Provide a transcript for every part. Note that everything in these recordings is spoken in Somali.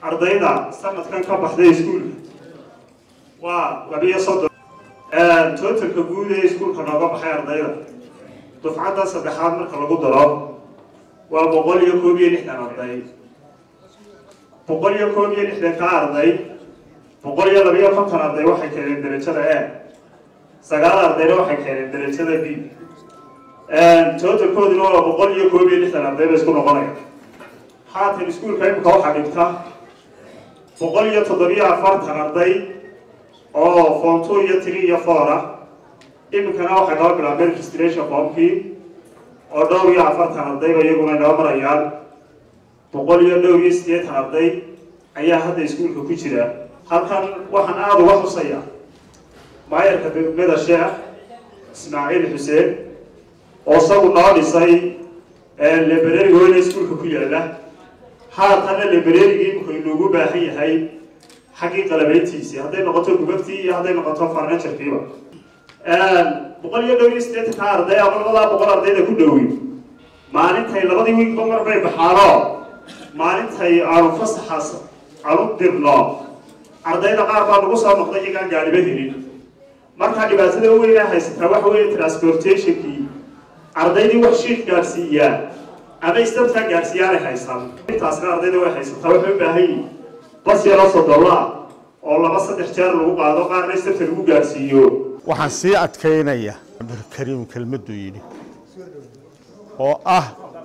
ardayda sanadkan ka baxday iskuulka waa labiyo soddon totalka guud ee iskuulka nooga baxay ardayda dufcadda saddexaad marka lagu daro waa boqol iyo koob iyo lixdan arday boqol iyo koob iyo lixdan ka arday boqol iyo labiyo konton arday waxay keeneen derajada e sagaal ardayna waxay keeneen derajada b totalkooduna waa boqol iyo koob iyo lixdan arday ba isku noqonaya haatan iskuulka imika waxaa dhigta boqol iyo toddobiyo afartan arday oo form two iyo three iyo four ah imikana waxay noo bilaabeen registration formkii oo dhowr iyo afartan ardayba iyaguna inoo marayaan boqol iyo dhowr iyo siddeetan arday ayaa hadda iskuulka ku jira halkan waxaan aada uga xusaya maayarka degmada sheekh ismaaciil xuseen oo isagu noo dhisay librariga weyne iskuulka ku yaala haatanna librarigii imika inoogu baahan yahay xaggii qalabeyntiisii hadday noqoto gubagtii iyo hadday noqoto farnaturkiiba boqol iyo dhowr iyo siddeetanka arday ama labadaa boqol ardayda ku dhowi maalintay labadii wiigba mar bay baxaano maalintay aanu fasaxaas aanu dirno ardayda qaar baa nagu soo noqday iyagaan gaariba helin markaa dhibaatada weynaa haysataa waxa weeye transportationkii ardaydii wax shiik gaadhsiiyaa ama istabtaa gaadhsiiyaanay haysan intaasna ardayda way haysataa waxay u baahan yihin bas yaroo sodolla oo laba saddex jeer lagu qaado qaarna istabta lagu gaadhsiiyo waxaan sii adkaynaya cabdulkariim kelmaduu yidhi oo ah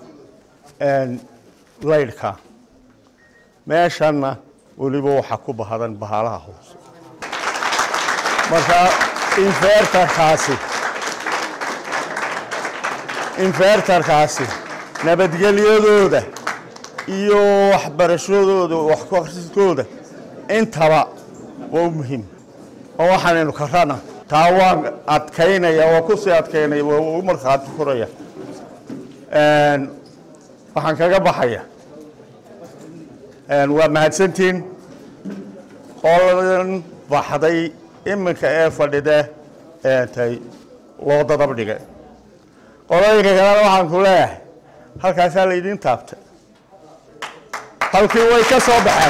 laydhka meeshanna weliba waxaa ku bahadan bahalaha hoose marka infertarkaasi infertarkaasi nabadgelyadooda iyo waxbarashadooda waxkriskooda intaba waa u muhiim oo waxaanaynu karana taa waan adkaynaya waa kusii adkaynaya waa u markhaati furaya waxaan kaga baxaya waa mahadsantiin qoladan baxday iminka ee fadhida tay loo dadab dhigay qolooyinka kalena waxaan ku leeyahay halkaasaa laydiin taabtay halkii way ka soo baxeen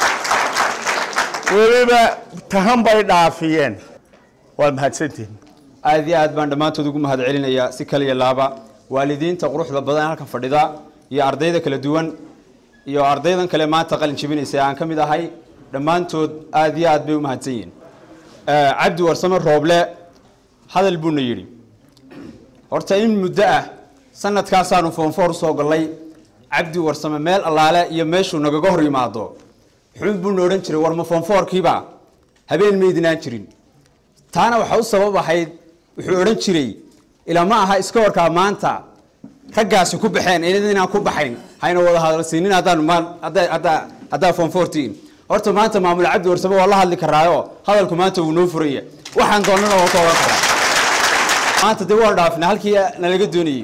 weliba tahan bay dhaafiyeen waa mahadsantiin aad iyo aad baan dhammaantood ugu mahad celinayaa si kaliya laaba waalidiinta quruxda badan halkan fadhida iyo ardayda kala duwan iyo ardaydan kale maanta qalin jebinaysa aan ka mid ahay dhammaantood aad iyo aad bay u mahadsan yihiin cabdi warsame rooble hadal buuna yidhi horta in muddo ah sanadkaasaanu foonfoor usoo gallay cabdi warsame meel allaale iyo meeshuu nagaga hor yimaado xun buuna odhan jiray war ma foonfoorkiiba habeen maydinaan jirin taana waxaa u sabab ahayd wuxuu odhan jiray ilaa ma aha iska warkaa maanta raggaasi ku baxeen inaan ku baxayn hayna wada hadalsiinin haddaan haddaa foonfoortiin horta maanta maamul cabdi warsame waa la hadli karaayo hadalku maanta wuu noo furaya waxaan doonana waa ka ogan karaa maanta dee waan dhaafna halkii nalaga doonayey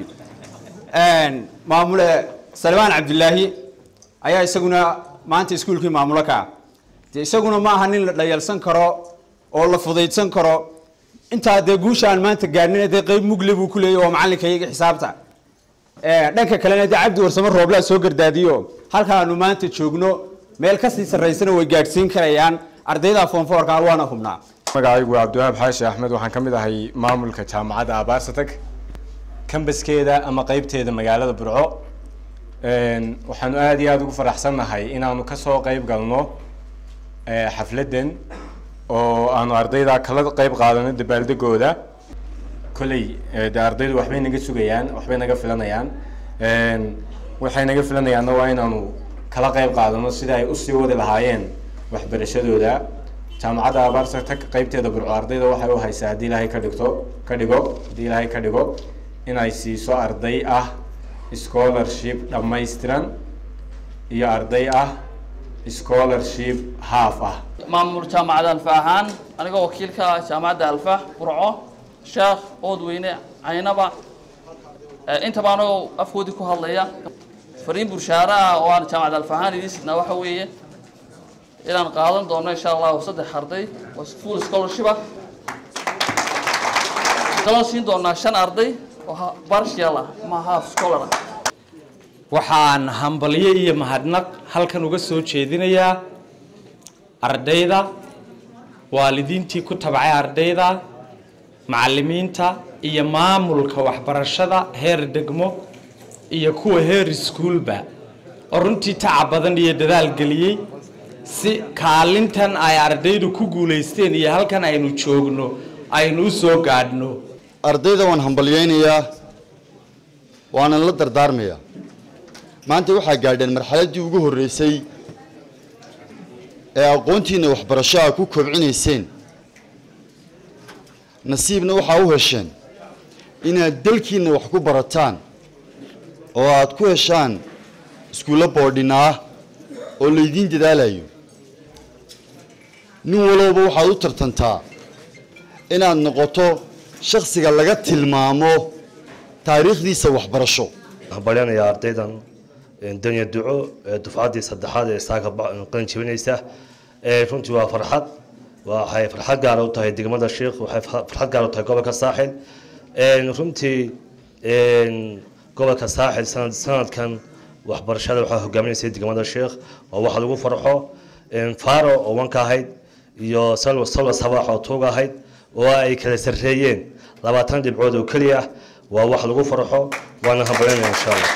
maamule salmaan cabdilaahi ayaa isaguna maanta iskuulkii maamulo ka dee isaguna ma aha nin la dhayalsan karo oo la fudaydsan karo intaa dee guusha aan maanta gaadhnin dee qeyb mugle buu ku leeyay waa macallinka iyaga xisaabta dhanka kalena dee cabdi warsame rooblaa soo gardaadiyo halkaanu maanta joogno meel kasii sarraysana way gaadhsiin karayaan ardayda foonfoorka waana hubnaa magacaygu waa cabdiwahaab xaashi axmed waxaan ka mid ahay maamulka jaamacadda abaarsatak kambaskeeda ama qeybteeda magaalada burco waxaanu aada iyo aada ugu faraxsannahay inaanu kasoo qeyb galno xafladdan oo aanu ardayda kala qeyb qaadano dabaaldegooda kolley de ardaydu waxbay naga sugayaan waxbay naga filanayaan waxay naga filanayaanna waa inaanu kala qeyb qaadano sida ay usii wadi lahaayeen waxbarashadooda jaamacadda abaarsa qeybteeda burco ardayda waxay u haysaa haddii ilaahay ka dhigto ka dhigo haddii ilaahay ka dhigo inay siiso arday ah scholarship dhammaystiran iyo arday ah scholarship half ah maamul jaamacadda alfa ahaan anigoo wakiilka jaamacadda alfa burco sheekh oodweyne caynaba intaba anagoo afkoodii ku hadlaya fariin burshaare ah oo aan jaamacadda alfa ahaan idiin sidnaa waxa weeye inaan qaadan doono insha allahu saddex arday oo full scholarship ah kaloo siin doonaa shan arday oo partial ah ama half scholar ah waxaan hambalyo iyo mahadnaq halkan uga soo jeedinayaa ardayda waalidiintii ku tabcay ardayda macallimiinta iyo maamulka waxbarashada heer degmo iyo kuwa heer iskuulba oo runtii tacab badan iyo dadaal geliyey si kaalintan ay ardaydu ku guulaysteen iyo halkan aynu joogno aynu u soo gaadhno ardayda waan hambalyaynayaa waanan la dardaarmayaa maanta waxaa gaadheen marxaladdii ugu horreysay ee aqoontiinna waxbarasho a ku kobcinayseen nasiibna waxaa u hesheen inaad dalkiinna wax ku barataan oo aad ku heshaan iskuullo boodhina ah oo laydiin dadaalayo nin walowba waxaad u tartantaa inaad noqoto shakhsiga laga tilmaamo taariikhdiisa waxbarasho hambalyanayaa ardaydan danya duco ee dufcaddii saddexaad ee saaka qalin jebinaysa runtii waa farxad waxay farxad gaara u tahay degmada sheikh waxay farxad gaara u tahay gobolka saaxil runtii gobolka saaxil sanad sanadkan waxbarashada waxaa hogaaminaysay degmada sheikh waa waxa lagu farxo faro oo wanka ahayd iyo salwa salwa sabax oo tuug ahayd oo ay kala sarreeyeen labaatan dhibcood oo keliya waa wax lagu farxo waana hambalyanaya insha allah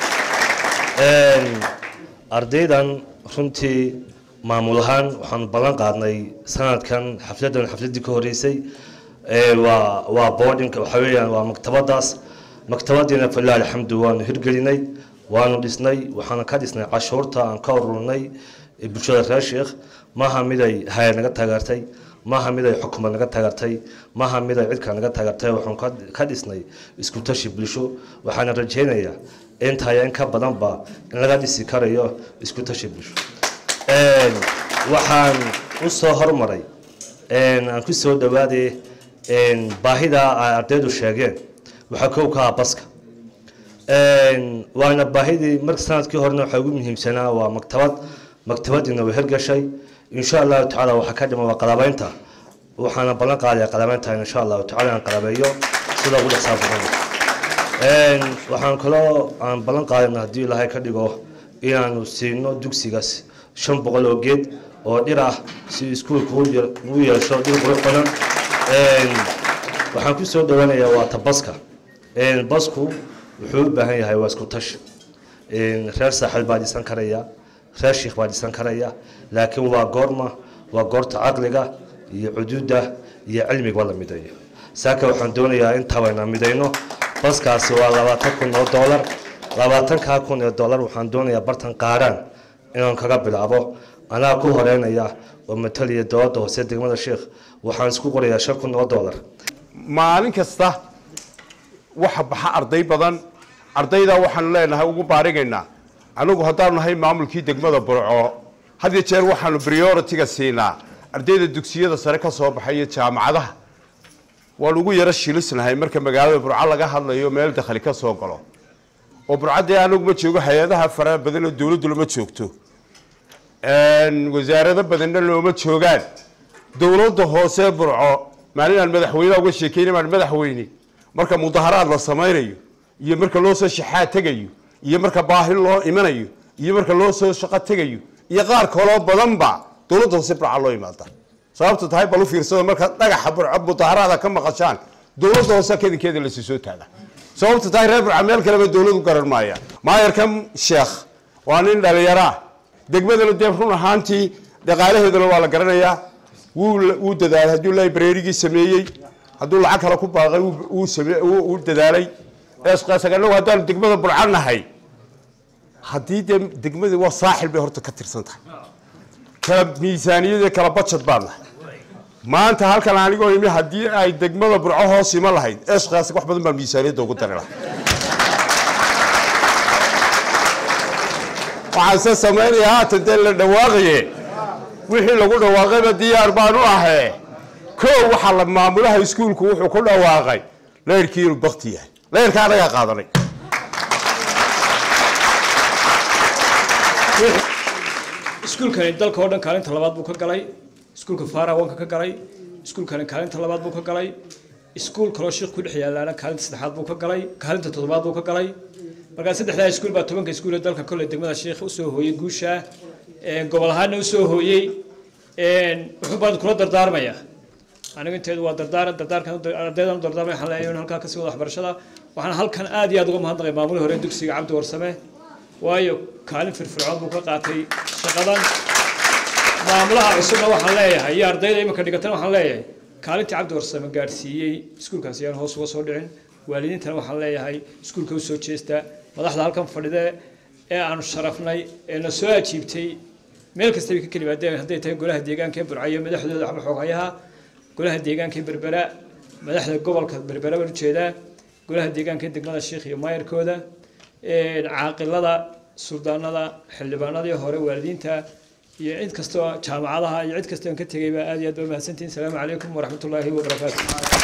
ardaydan runtii maamul ahaan waxaan ballan qaadnay sanadkan xafladan xafladdii ka horreysay waa waa boardinka waxa weeyaan waa maktabadaas maktabadiina falilah alxamdu waanu hirgelinay waanu dhisnay waxaana ka dhisnay cashuurta aan ka ururnay bulshada reer sheekh maaha mid ay hay naga taageertay maaha mid ay xukumad naga taageertay maaha mid ay cidka naga taageertay waxaan ka dhisnay isku tashi bulsho waxaana rajaynayaa intaya in ka badanba in laga dhisi karayo isku tashi bulsho waxaan u soo hormaray aan ku soo dhawaaday baahida ay ardaydu sheegeen waxaa kow ka ah baska waana baahidii marka sanadkii horena waxaa ugu muhiimsanaa waa maktabad maktabadiina way hirgashay insha allahu tacaala waxaa ka dhima waa qalabaynta waxaana ballan qaadaya qalabaynta insha allahu tacala aan qalabeeyo sida ugu dhaqsaa badan waxaan kaloo aan ballan qaadayna haddii ilaahay ka dhigo inaanu siino dugsigaas shan boqol oo geed oo dhir ah si iskuulka ugu yeesho dhir qurux badan waxaan ku soo dhawaanayaa waa tabaska basku wuxuu u baahan yahay waa isku tashi reer saaxil baa dhisan karaya reer shiikh baa dhisan karaya laakiin waa goorma waa goorta caqliga iyo cuduudda iyo cilmiga la mideeyo saaka waxaan doonayaa intaaba inaan midayno baskaasi waa labaatan kun oo doolar labaatankaa kun ee doolar waxaan doonayaa bartan qaaraan inaan kaga bilaabo anaa ku horeynaya oo mataliya dowladda hoose degmada sheikh waxaan isku qorayaa shan kun oo doolar maalin kasta waxa baxa arday badan ardaydaa waxaanu leenahay ugu baarigaynaa anagu haddaanu nahay maamulkii degmada burco had iyo jeer waxaanu prioritiga siinaa ardayda dugsiyada sare ka soo baxay iyo jaamacadaha waan ugu yaro shilisnahay marka magaalada burco laga hadlayo meel dakhli ka soo galo oo burcadee anagu ma joogo hay-adaha faraha badan oo dowladdu lama joogto wasaarado badanna looma joogaan dowladda hoose burco maalin aan madaxweyneha uga sheekeyna maan madaxweyne marka mudaharaad la samaynayo iyo marka loo soo shaxaa tegayo iyo marka baahi loo imanayo iyo marka loo soo shaqo tegayo iyo qaar kaloo badanba dowladda hoose burca loo imaada sababta tahay bal u fiirsado marka dhagaxa burco mudaharaada ka maqashaan dowladda hoose kadinkeeda lasi soo taaga sababta tahay reer burca meel kaleba dowladu garan maaya maayarkan sheekh waa nin dhalinyaraa degmadana dee run ahaantii dhaqaalaheedana waa la garanayaa wuu dadaalay hadduu librarygii sameeyey hadduu lacag kale ku baaqay wuu dadaalay anagu haddaanu degmada burca nahay haddii dee degmadii waa saaxil bay horta ka tirsan tahay kala miisaaniyadii kala bajad baan nahay maanta halkan anigoo imi haddii ay degmada burco hoos ima lahayd eeshkaas wax badan baan miisaaniyadda ugu dari lahaa waxaan se samaynayaa haatan dee la dhawaaqaye wixii lagu dhawaaqayba diyaar baan u ahee koo waxaa la maamulaha iskuulku wuxuu ku dhawaaqay leyrkii inuu bakti yahay leyrka anagaa qaadanay iskuulkani dalka oo dhan kaalinta labaad buu ka galay iskuulka faarawanka ka galay iskuulkani kaalinta labaad buu ka galay iskuul kaloo sheekh ku dhex yaalaana kaalinta saddexaad buu ka galay kaalinta toddobaad buu ka galay markaa saddexdaa iskuul baa tobanka iskuul ee dalka kolley degmada sheekh usoo hooyey guusha gobol ahaanna usoo hooyey wuxuu baan kula dardaarmayaa anigu inteedu waa dardaaran dardaarkan ardaydan u dardaarmay waxaan leeyahay in halkaa kasii wada waxbarashada waxaan halkan aad iyo aad uga mahadnaqay maamulii hore dugsiga cabdi warsame waayo kaalin firfircoon buu ka qaatay shaqadan maamulaha cusubna waxaan leeyahay iyo ardayda iminka dhigatana waxaan leeyahay kaalintii cabdi warsame gaadhsiiyey iskuulkaasi yaan hoos uga soo dhicin waalidiintana waxaan leeyahay iskuulka usoo jeesta madaxda halkan fadhide ee aanu sharafnay ee na soo ajiibtay meel kastaba ka kelimaadeen hadday tahay golaha deegaanka ee burcayo madaxdooda waxba xooghayaha golaha deegaanka ee berbera madaxda gobolka berbera baan ujeedaa golaha deegaanka ee degmada sheekh iyo maayarkooda caaqilada suldaanada xildhibaanadii hore waalidiinta iyo cid kastoo jaamacadaha iyo cid kastoo ka tegayba aad iyo aad baa mahadsantihin asalaamu calaykum waraxmatullaahi wabarakaatu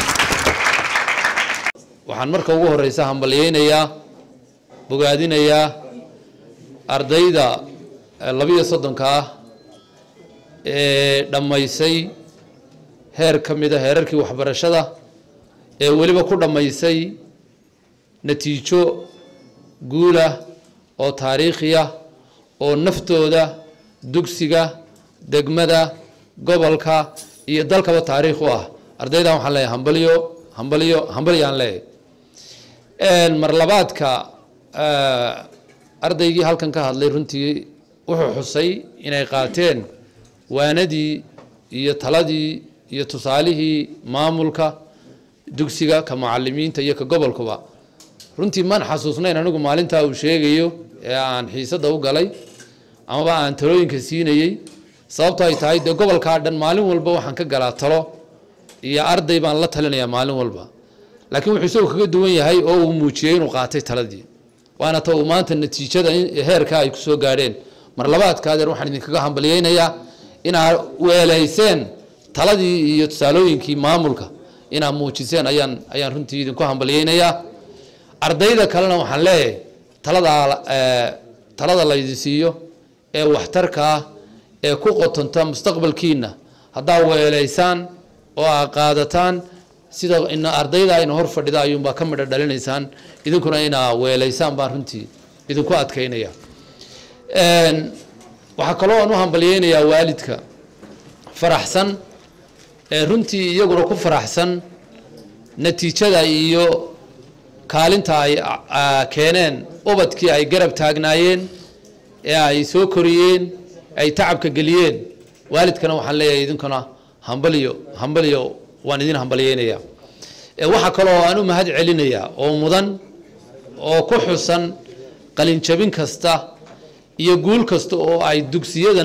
waxaan marka ugu horeysa hambalyeynayaa bogaadinayaa ardayda labiyo soddonka ah ee dhammaysay heer ka mida heerarkii waxbarashada ee weliba ku dhammaysay natiijo guulah oo taariikhiya oo naftooda dugsiga degmada gobolka iyo dalkaba taariikh u ah ardaydan waxaan leeyahay hambalyo hambalyo hambalyaan leeyahay mar labaadka ardaygii halkan ka hadlay runtii wuxuu xusay inay qaateen waanadii iyo taladii iyo tusaalihii maamulka dugsiga ka mucalimiinta iyo ka gobolkuba runtii maan xasuusnayn anigu maalintaa uu sheegayo ee aan xiisada u galay amaba aan talooyinka siinayey sababto ay tahay dee gobolkaa dhan maalin walba waxaan ka galaa talo iyo arday baan la talinayaa maalin walba laakiin wuxuu isagoo kaga duwan yahay oo uu muujiyey inuu qaatay taladii waana ta uu maanta natiijada heerka ay kusoo gaadheen mar labaadka adeer waxaan idinkaga hambalyeynayaa inaad weelayseen taladii iyo tusaalooyinkii maamulka inaad muujiseen ayaan ayaan runtii idinku hambalyeynayaa ardayda kalena waxaan leeyahay taladaa talada laydin siiyo ee waxtarka ah ee ku qotonta mustaqbalkiina haddaa weelaysaan oo aad qaadataan sida ina ardayda ayna hor fadhida ayuunbaa ka midho dhalinaysaan idinkuna inaa weelaysaan baan runtii idinku adkaynaya waxaa kaloo aan u hambalyeynayaa waalidka faraxsan ee runtii iyaguna ku faraxsan natiijada iyo kaalinta ay keeneen ubadkii ay garab taagnaayeen ee ay soo koriyeen ay tacabka geliyeen waalidkana waxaan leeyahay idinkuna hambalyo hambalyo waan idin hambalyeynayaa waxaa kaloo aan u mahad celinayaa oo mudan oo ku xusan qalinjabin kasta iyo guul kasta oo ay dugsiyadan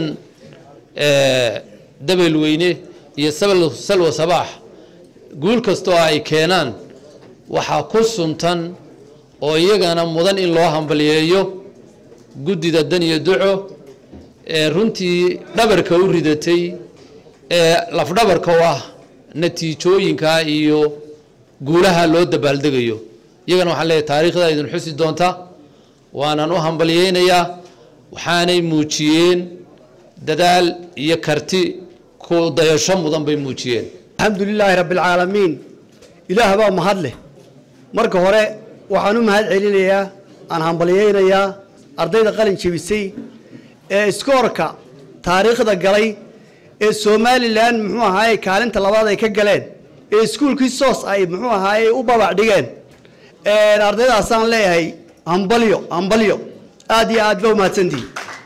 dabelweyne iyo salwa sabaax guul kasta oo ay keenaan waxaa ku suntan oo iyagana mudan in loo hambalyeeyo guddida dan iyo duco ee runtii dhabarka u ridatay ee lafdhabarka u ah natiijooyinka iyo guulaha loo dabaaldegayo iyagana waxaan leeyahay taariikhda idin xusi doonta waanan u hambalyeynayaa waxaanay muujiyeen dadaal iyo karti ku dayasho mudan bay muujiyeen alxamdu lilaahi rabbi alcaalamiin ilaah baa mahad leh marka hore waxaan u mahad celinayaa aan hambalyeynayaa ardayda qalin jebisay ee iskoorka taariikhda galay ee somalilan muxuu ahaaye kaalinta labaad ay ka galeen ee iskuulkii soos ay muxuu ahaaye u babac dhigeen ardaydaasaan leeyahay hambalyo hambalyo aad iyo aad ba umahadsantihi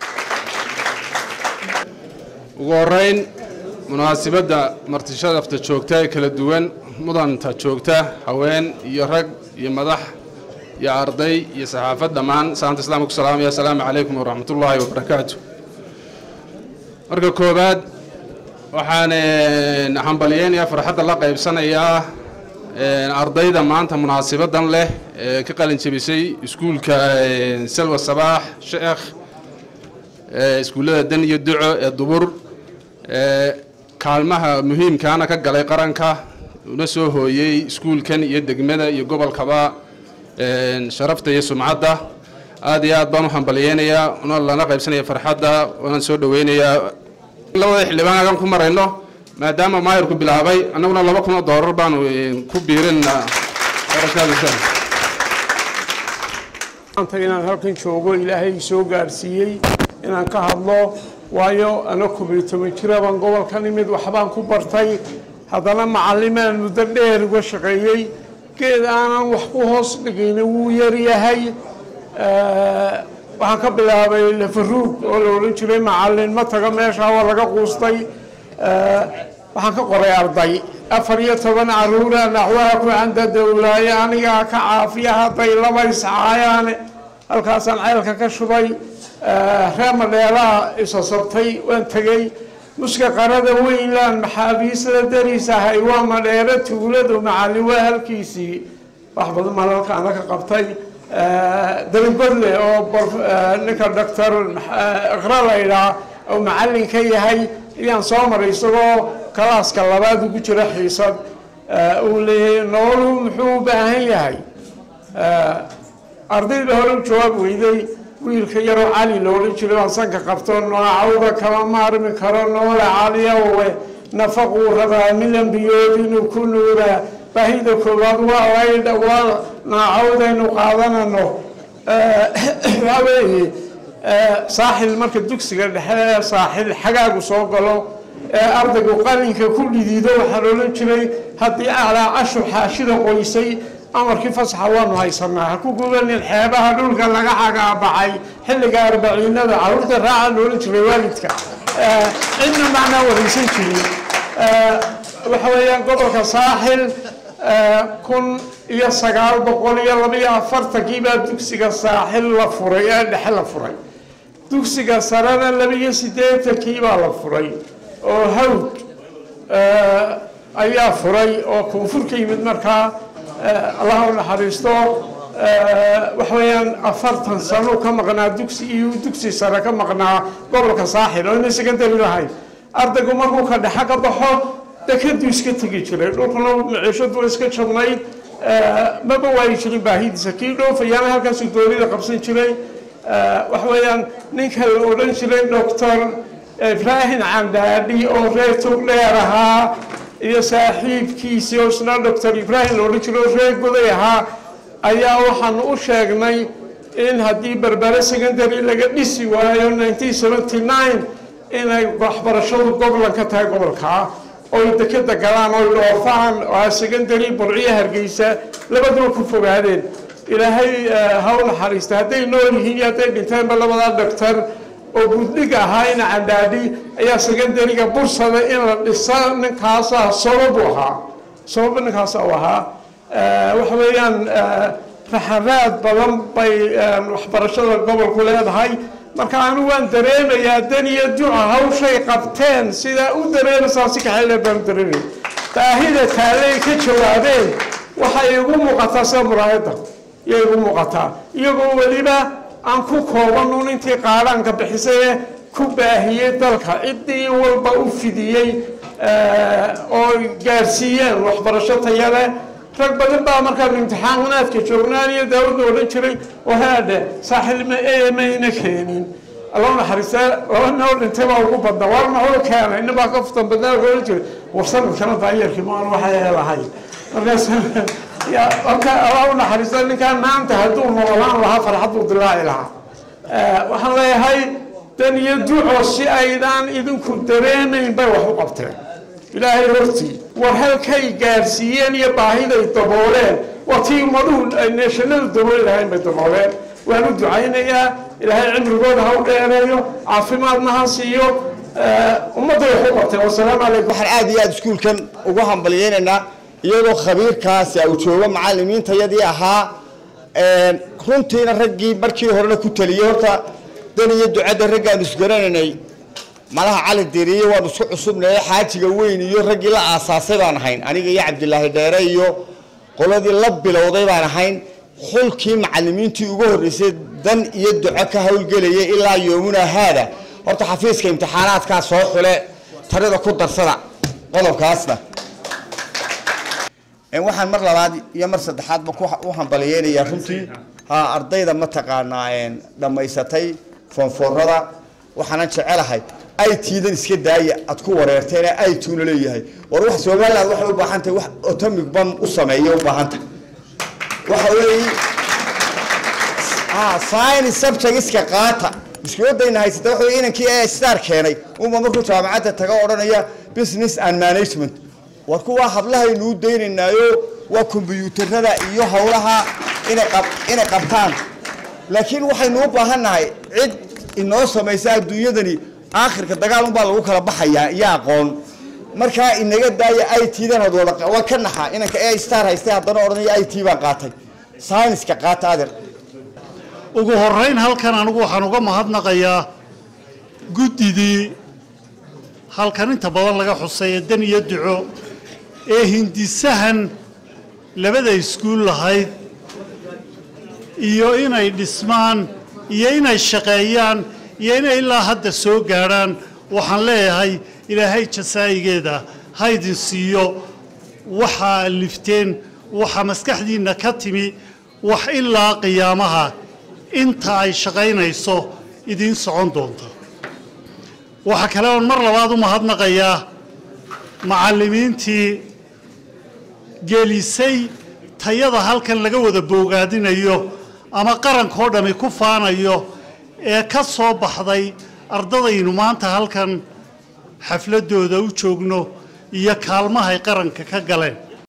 ugu horeyn munaasibadda martisharafta joogta ee kala duwan mudanta joogta haween iyo rag iyo madax iyo arday iyo saxaafad dhammaan salaamta islaamka ku salaamaya assalaamu calaykum waraxmatullaahi wabarakaatu marka koowaad waxaan hambalyeynayaa farxadda la qaybsanayaa ardayda maanta munaasibadan leh ee ka qalin jebisay iskuulka salwa sabaax sheekh iskuullada dan iyo duco ee dubur kaalmaha muhiimkaana ka galay qaranka una soo hooyey iskuulkan iyo degmada iyo gobolkaba sharafta iyo sumcadda aad iyo aad baan u hambalyeynayaa una lana qaybsanaya farxadda waanaan soo dhaweynayaa labada xildhibaan agan ku marayno maadaama maayirku bilaabay annaguna laba kun oo doolar baanu ku biirinaa maanta inaan halkan joogo ilaahay soo gaarsiiyey inaan ka hadlo waayo ana kubiyo toban jira baan gobolkan imid waxbaan ku bartay haddana macallimaan muddo dheer uga shaqeeyey geed aanan wax ku hoos dhigayna wuu yaryahay waxaan ka bilaabay lafaruug oo la odhan jiray macallin ma taga meesha waa laga quustay waxaan ka qoray arday afar iyo toban caruura naxwaha ku canda dowlaaye anigaa ka caafiya hadday laba iscaayaane halkaasaan ceelka ka shubay reer madheelaha isasabtay waan tegey muska qarada weynland maxaabiisla daris ahay waa madheero tuuladu macallin waa halkiisii wax badan maan halkaana ka qabtay dalibadle oo ninka doctor iqra laydhaa oo macallin ka yahay ayaan soo maray isagoo kalaaska labaad ugu jira xiisad uu leeyahay noolu muxuu u baahan yahay ardayda hore u jawaab weyday wiilka yaroo cali la odhan jiray baan sanka qabto noocawda kama maarmi karo noole caliyawe nafaquu rabaa milan biyood inuu ku nuuraa baahida koowaad waa laydha waa naacawdaynu qaadanano waxaa weeye saaxil marka dugsiga dhexe ee saaxil xagaagu soo galo ee ardaygu qalinka ku dhidiido waxaa loodhan jiray haddii aclaa cashu xaashida qoysay amarkii fasaxa waanu haysanaa ha ku gubanin xeebaha dhulka laga cagaabacay xilliga arbaciinada caruurta raaca loolan jiray waalidka cidna macnaa waraysan jirin waxa weeyaan gobolka saaxil kun iyo sagaal boqol iyo labaiyo afartankii baa dugsiga saaxil la furay ee dhexe la furay dugsiga sarena labaiyo siddeetankii baa la furay oo hawd ayaa furay oo koonfur ka yimid markaa allah u naxariisto waxa weeyaan afartan sano ka maqnaa dugsi iyo dugsi sare ka maqnaa gobolka saaxil oo ina secondary lahayn ardaygu markuu ka dhexa ka baxo dekaduu iska tegi jiray dhulkuna maciishadu iska jabnayd maba waayi jirin baahidiisa kii dhoofayaana halkaasuu doonida qabsan jiray waxa weeyaan ninka la odhan jiray doctor ibraahim candhaadhi oo reer togdheer ahaa iyo saaxiibkiisii oo isna doctor ibraahim la odhan jiray oo reer goday ahaa ayaa waxaanu u sheegnay in haddii berbere secondary laga dhisi waayo 1979 inay waxbarashadu goblan ka tahay gobolkaa oy dekeda galaan oy dhoofaan oo secondary burciyo hargeysa labaduba ku fogaadeen ilaahay ha u naxariista hadday nool yihiin iyo hadday dhinteenba labadaa doctor oo guddiga ahaa ina candhaadhi ayaa secondariga bursada in la dhisa ninkaasaa sababu ahaa sabab ninkaasa u ahaa waxa weeyaan raxaraad badan bay waxbarashada gobolku leedahay marka anu waan dareemayaa dan iyo duca hawshay qabteen sidaa u dareemaysaa si kaxeyle baan dareemay baahida taalley ka jawaabeen waxay igu muuqataa sida muraayadda iyay igu muuqataa iyagoo weliba aan ku koobanun intii qaadhaanka bixisay ee ku baahiyey dalka ciddii walba u fidiyey oo gaarsiiyeen waxbarasho taya leh rag badan baa markaan imtixaanaadka joognaan iyo daawada odhan jiray oo haadhe saaxilma ee mayna keenin allah naxariista laba noo dhintay baa ugu badna waar maxuu keenay ina baa ka futan badnaa odhan jiray war sanadkana daayarkii maan waxay lahayd markaas ya marka allah u naxariista ninkaan maanta hadduu noolaan lahaa farxaduu dilaaci lahaa waxaan leeyahay dan iyo duco si aydaan idinku dareemayn bay wax u qabteen ilaahay hortii war halkay gaarsiiyeen iyo baahiday dabooleen waa tii ummaduhu ay neeshanadu dabooli lahayn bay dabooleen waan u ducaynayaa ilaahay cimrigooda ha u dheereeyo caafimaadna ha siiyo ummadday wax u qabteen wasalaamu calaykum waxaan aad iyo aad iskuulkan ugu hambalyeynaynaa iyadoo khabiirkaasi uu joogo macalimiintayadii ahaa runtiina raggii markii horena ku taliyey horta dan iyo ducadda raggaanu isgaranaynay malaha cali diriye waanu isku cusubnaye xaajiga weyn iyo raggii la aasaasay baan ahayn aniga iyo cabdilaahi dheere iyo qoladii la bilowday baan ahayn xulkii macalimiintii ugu horreysay dan iyo duco ka howlgelayay ilaa yoomuna haada horta xafiiska imtixaanaadkaa soo xule tarida ku darsada qodobkaasna waxaan mar labaad iyo mar saddexaadba u hambaliyeynayaa runtii ha ardayda mataqaanaa dhammaysatay foonfoorada waxaanan jecelahay aytiidan iska daaya aad ku wareerteen aytuuna leeyahay war wax somaliland waxay u baahan tahay wax atomic bam u sameeya u baahan tahay waxa weeye ah science subjectska qaata mushkiladayna haysata waxa weeye inankii ee star keenay uma markuu jaamacadda taga odhanaya business and management war kuwaa hablahaynuu daynaynaayo waa kombiyuutarada iyo howlaha inay qab inay qabtaan laakiin waxaynu u baahannahay cid inoo samaysa adduunyadani aakhirka dagaal unbaa lagu kala baxayaa iyo aqoon markaa inaga daaya i t dan had wada waa ka naxa inanka ee star haystay haddana odhanaya i t baan qaatay sayniska qaata adeer ugu horeyn halkan anigu waxaan uga mahadnaqayaa guddidii halkan inta badan laga xusay ee dan iyo duco ee hindisahan labada iskuul lahayd iyo inay dhismaan iyo inay shaqeeyaan iyo inay ilaa hadda soo gaadhaan waxaan leeyahay ilaahay jasaayigeeda haydin siiyo waxaa lifteen waxa maskaxdiinna ka timi wax ilaa qiyaamaha inta ay shaqaynayso idiin socon doonta waxaa kale oon mar labaad u mahadnaqayaa macallimiintii gelisay tayada halkan laga wada boogaadinayo ama qarankoo dhammi ku faanayo ee ka soo baxday ardadaynu maanta halkan xafladooda u joogno iyo kaalmahay qaranka ka galeen